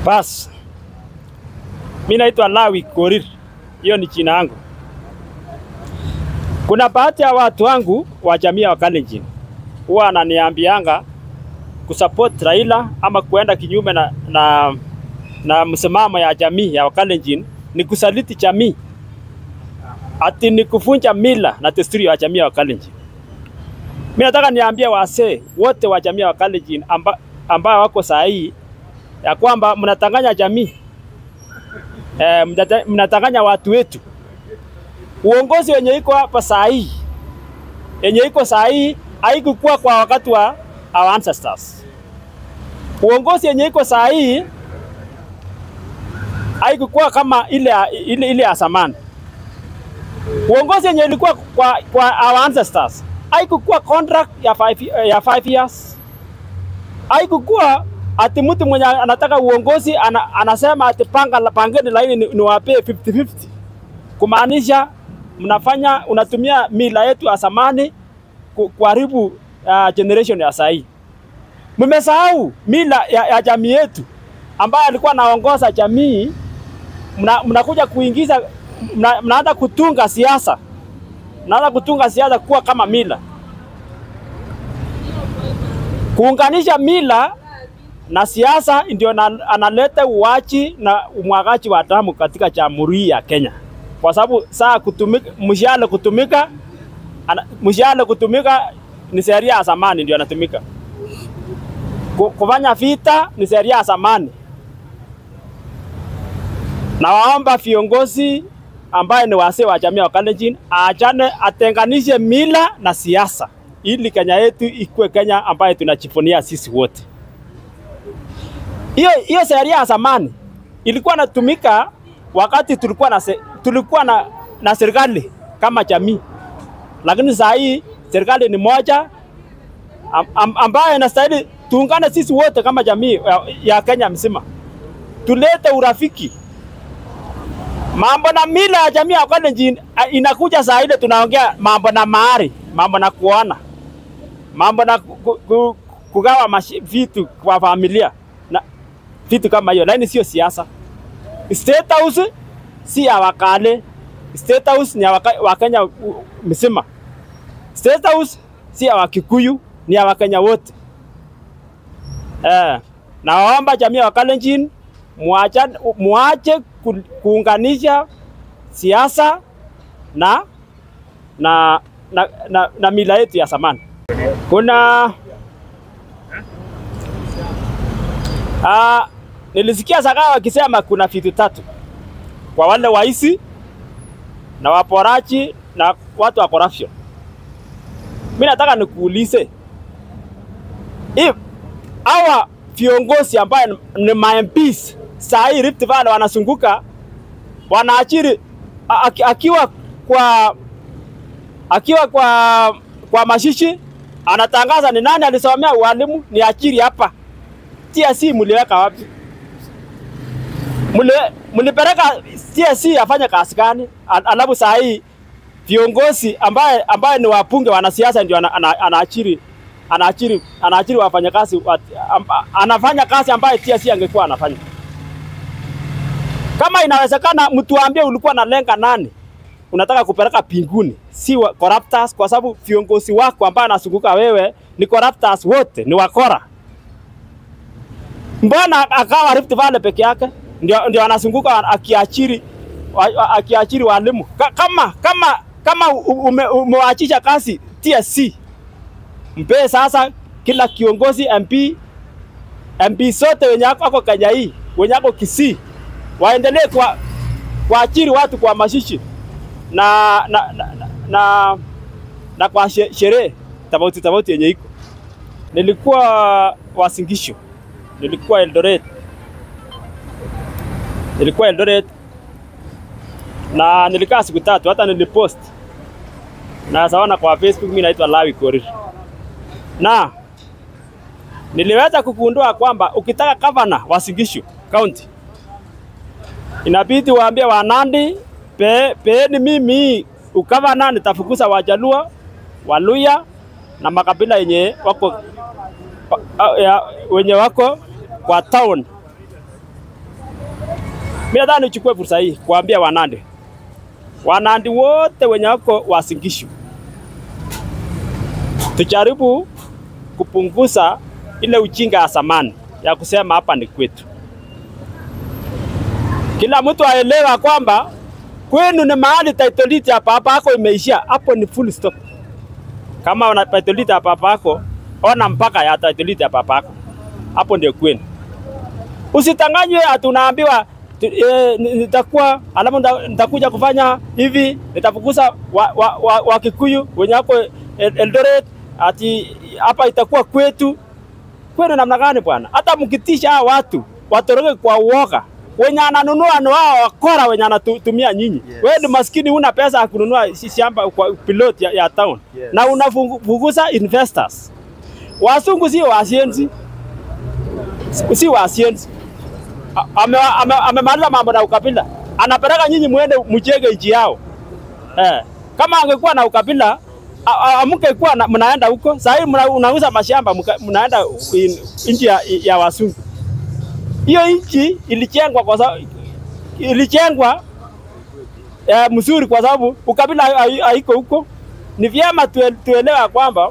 Bas, mi naitwa Lawi Korir, hiyo ni jina yangu. Kuna baadhi ya watu wangu wa jamii ya Wakalenjin huwa ananiambianga kusupport Raila ama kuenda kinyume na, na, na msimamo ya jamii ya Wakalenjin ni kusaliti jamii, ati ni kuvunja mila na desturi ya jamii ya Wakalenjin. Mimi nataka niambie wasee wote wa jamii ya Wakalenjin amba, ambao wako saa hii ya kwamba mnatanganya jamii e, mnatanganya watu wetu. Uongozi wenye iko hapa saa hii yenye iko saa hii haikukuwa kwa wakati wa our ancestors. Uongozi yenye iko saa hii haikukuwa kama ile ile, ile ya zamani. Uongozi yenye ilikuwa kwa, kwa our ancestors haikukuwa contract ya five, ya five years, haikukuwa ati mtu mwenye anataka uongozi ana, anasema ati panga pangeni laini niwapee 50-50 kumaanisha mnafanya unatumia mila yetu ya zamani kuharibu uh, generation ya sahii. Mmesahau mila ya, ya jamii yetu ambayo alikuwa anaongoza jamii, mnakuja mna kuingiza mnaanza mna kutunga siasa, mnaanza kutunga siasa kuwa kama mila, kuunganisha mila na siasa ndio analeta uwachi na umwagaji wa damu katika jamhuri ya Kenya, kwa sababu saa kutumika mshale kutumika mshale kutumika ni sheria ya zamani ndio anatumika. Kufanya vita ni sheria ya zamani. Nawaomba viongozi ambaye ni wasee wa jamii ya Wakalenjin aachane, atenganishe mila na siasa, ili Kenya yetu ikuwe Kenya ambaye tunajivunia sisi wote. Hiyo hiyo sheria ya zamani ilikuwa natumika wakati tulikuwa na se, tulikuwa na, na serikali kama jamii, lakini saa hii serikali ni moja am, am, ambayo inastahili tuungane sisi wote kama jamii ya, ya Kenya mzima, tulete urafiki. Mambo na mila ya jamii ya Wakalenjin inakuja saa ile tunaongea mambo na mahari, mambo na kuona, mambo na ku, ku, kugawa vitu kwa familia na vitu kama hiyo, lakini sio siasa. State House si ya Wakale, State House ni ya Wakenya mzima. State House si ya Wakikuyu, ni ya Wakenya wote. Eh, naomba jamii ya Wakalenjin muache muache kuunganisha siasa na na, na, na, na mila yetu ya zamani. Kuna ah, nilisikia Zakayo wakisema kuna vitu tatu kwa wale waisi na waporaji na watu wa corruption. Mimi nataka nikuulize, if hawa viongozi ambaye ni MPs saa hii Rift Valley wanazunguka wanaachiri akiwa kwa akiwa kwa kwa mashishi anatangaza ni nani alisomea ualimu ni achiri hapa. TSC mliweka wapi? Mlipeleka TSC afanye kazi gani? Alafu saa hii viongozi ambaye ambaye ni wabunge wanasiasa ndio anaachiri anaachiri anaachiri wafanyakazi anafanya kazi ambaye TSC angekuwa anafanya. Kama inawezekana, mtuambie ulikuwa na lenga nani unataka kupeleka pinguni, si corruptors, kwa sababu viongozi wako ambao anazunguka wewe ni corruptors wote, ni wakora. Mbona akawa Rift Valley peke yake ndio, ndio anazunguka akiachiri akiachiri walimu kama kama kama ume, umewaachisha kazi TSC, mpe sasa kila kiongozi MP MP sote wenye ako Kenya hii wenye ako Kisii waendelee kwa kuachiri watu kwa mashishi na na, na, na, na, na kwa sherehe tofauti tofauti yenye iko. Nilikuwa Wasingisho, nilikuwa Eldoret, nilikuwa Eldoret na nilikaa siku tatu, hata nilipost na sawana kwa Facebook. Mimi naitwa Lawi Korir, na niliweza kugundua kwamba ukitaka gavana wa Singisho County inabidi waambie Wanandi pe, peeni mimi ukavana, nitafukuza Wajaluo, Waluya na makabila yenye wako ya, wenye wako kwa town Mimi nadhani nichukue fursa hii kuambia Wanandi, Wanandi wote wenye wako Uasin Gishu, tujaribu kupunguza ile ujinga ya zamani ya kusema hapa ni kwetu. Kila mtu aelewa kwamba kwenu ni mahali title deed ya baba yako imeishia, hapo ni full stop. Kama una title deed ya baba yako, ona mpaka ya title deed ya baba yako, hapo ndio kwenu. Usitanganywe ati unaambiwa tu- eh, ni- nitakuwa alafu nita- nitakuja kufanya hivi, nitafukuza wa, wa, wa, wa Kikuyu wenye wako El- Eldoret, ati hapa itakuwa kwetu. Kwenu namna gani bwana? Hata mkitisha hao watu watoroke kwa uoga, wenye ananunua ni wao wakora wenye anatumia nyinyi. Yes. Wewe ni maskini, una pesa ya kununua shi- shamba kwa pilot ya, ya town Yes. na unafukuza investors. Wasungu sio wasienzi, si si wasienzi amemaliza ame, ame amemaliza mambo na ukabila, anapeleka nyinyi mwende mjenge nchi yao eh. Kama angekuwa na ukabila a- a- amngekuwa na- mnaenda huko saa hii mna- unauza mashamba mka- mnaenda in- nchi ya, ya wasungu. Hiyo nchi ilijengwa kwa sababu ilijengwa eh, mzuri kwa sababu ukabila hai- haiko huko. Ni vyema tue, tuelewa kwamba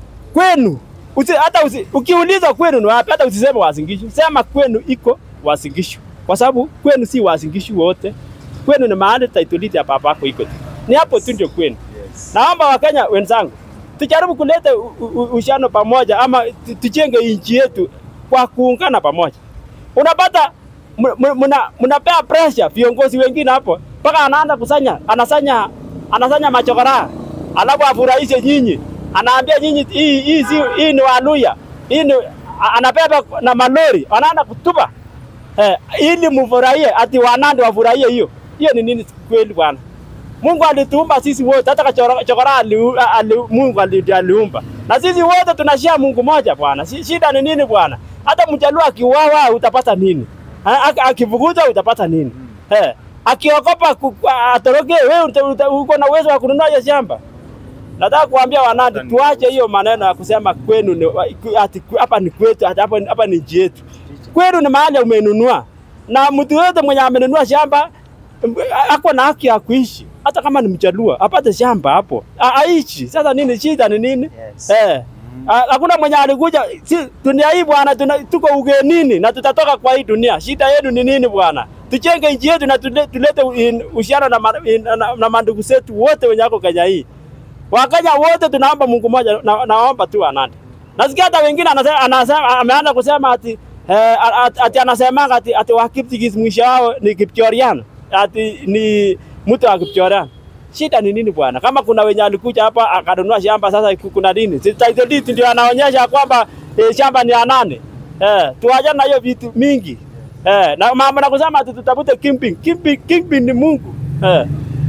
kwenu usi, hata usi, ukiulizwa kwenu ni wapi, hata usiseme Uasin Gishu, sema kwenu iko Uasin Gishu, kwa sababu kwenu si Uasin Gishu wote. Kwenu ni mahali title deed ya baba yako iko tu, ni hapo tu ndio kwenu. Yes. Naomba Wakenya wenzangu tujaribu kuleta u- u- uhusiano pamoja, ama tu- tujenge nchi yetu kwa kuungana pamoja. Unapata m- m- mna- mnapea pressure viongozi wengine hapo, mpaka anaanza kusanya, anasanya anasanya machokora, alafu afurahishe nyinyi, anaambia nyinyi hii hii si hii ni Waluya, hii ni a- anabeba na malori, anaanza kutupa eh, ili mfurahie, ati Wanandi wafurahie hiyo. Hiyo ni nini kweli bwana? Mungu alituumba sisi wote, hata kachora chokora ali, ali, Mungu ali- aliumba na sisi wote tunashia Mungu moja bwana. Si- Shida ni nini bwana? Hata mjaluo akiuawa utapata nini? Ha, aki- Akifukuzwa utapata nini? Eh, akiogopa ku- atoroke, wewe uta- uta- uko na uwezo wa kununua hiyo shamba? Nataka kuambia Wanandi tuache hiyo maneno ya kusema kwenu ni ati hapa ni kwetu, ati hapa hapa ni nchi yetu. Kwenu ni mahali umenunua, na mtu yote mwenye amenunua shamba m- ako na haki ya kuishi, hata kama ni mjaluo apate shamba hapo A- aishi. Sasa nini shida ni nini? Yes. Eh, ha- hakuna mwenye alikuja. Si dunia hii bwana, tuna- tuko ugenini na tutatoka kwa hii dunia. Shida yetu ni nini bwana? Tujenge nchi yetu na tule- tulete in- uhusiano na, ma- in- na, na mandugu zetu wote wenye wako Kenya hii. Wakenya wote tunaomba Mungu mmoja, na, naomba tu Anandi. Nasikia hata wengine anasema, anasema ameanza kusema ati eh, ati, ati anasema ati, ati Wakiptigis mwisho wao ni Kipchorian, ati ni mtu wa Kipchorian. Shida ni nini bwana? Kama kuna wenye alikuja hapa akanunua shamba, sasa ku- kuna nini? Si title deed ndio anaonyesha kwamba eh, shamba ni ya nani? Eh, tuachane na hiyo vitu mingi. Eh, na mama na kusema ati tutafute kingpin. Kingpin, kingpin ni Mungu. Eh.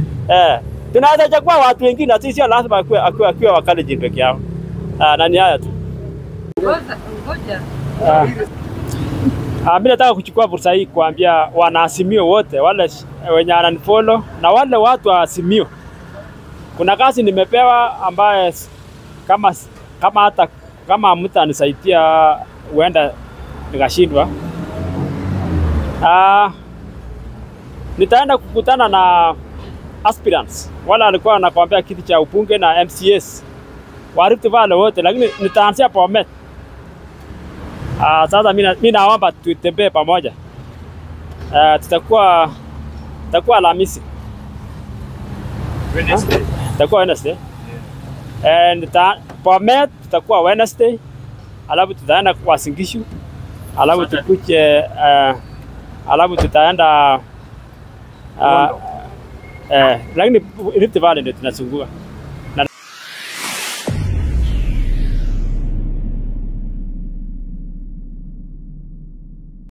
Eh, tunaweza chagua watu wengine, na sisi sio lazima akiwa akiwa akiwa Wakalenjin peke yao. Ah, na ni haya tu. Ngoja, ngoja. Ah. Ah, mimi nataka kuchukua fursa hii kuambia wanaazimio wote wale sh- wenye wananifollow na wale watu wa Azimio, kuna kazi nimepewa ambaye s- kama s- kama hata kama mtu anisaidia huenda nikashindwa. Ah, nitaenda kukutana na aspirants wale walikuwa wanakwambia kiti cha ubunge na MCS wa Rift Valley wote, lakini nitaanzia Bomet. Ah, sasa mimi na- mimi naomba tutembee pamoja. Ah, tutakuwa tutakuwa Alhamisi, Wednesday. tutakuwa Wednesday. And ta, Bomet tutakuwa Wednesday. Alafu tutaenda kwa Singishu. Alafu Saturday. tukuje uh, alafu tutaenda uh, eh, lakini Rift Valley ndio tunazunguka.